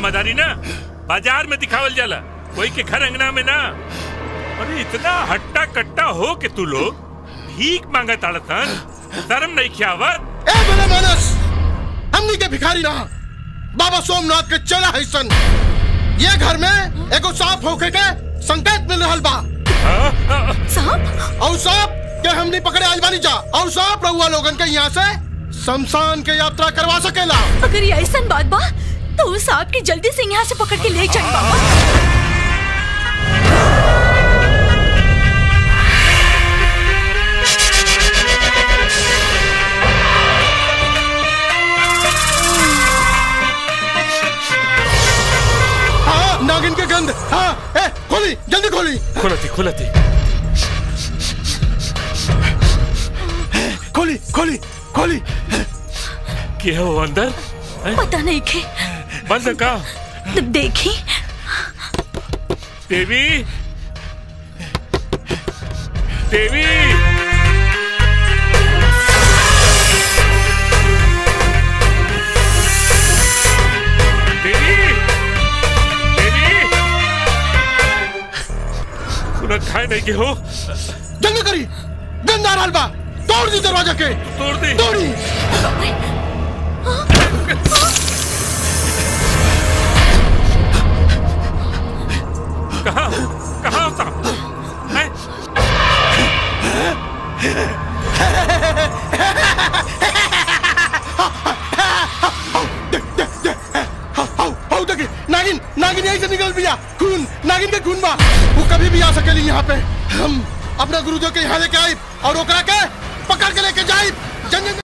वफादारी ना बाजार में दिखावल जाला कोई के घर अंगना में ना अरे इतना हट्टा कट्टा हो के तू लोग भीख मांगा ताड़तन शर्म नहीं खियावत ए मेरे मानस हमनी के भिखारी ना बाबा सोमनाथ के चेला है सन ये घर में एगो सांप होके के संकेत मिल रहल बा सांप और सांप के हमनी पकड़े आइल बानी जा और सांप रहुआ लोगन के यहाँ से शमशान के यात्रा करवा सकेला अगर ये ऐसा बात बा तो उस सांप की जल्दी से यहाँ से पकड़ के ले जाए बाबा हाँ नागिन के गंध हाँ ए खोली जल्दी खोली खुलती खुलती खोली खोली खोली क्या हो अंदर पता नहीं के बंद का देखी देवी देवी देवी देवी खुला खाए नहीं के हो जल्दी करी गंध आ रहल बा तोड़ दी दरवाजा के तोड़ दी तोड़ी कहाँ कहाँ हो साहब हैं? हाउ हाउ देखी नागिन नागिन यहीं से निकल पिया खून नागिन के खून बा वो कभी भी आ सकेली यहाँ पे हम अपना गुरुदेव के यहाँ लेके आई और ओकरा के पकड़ के लेके जाई जंगल में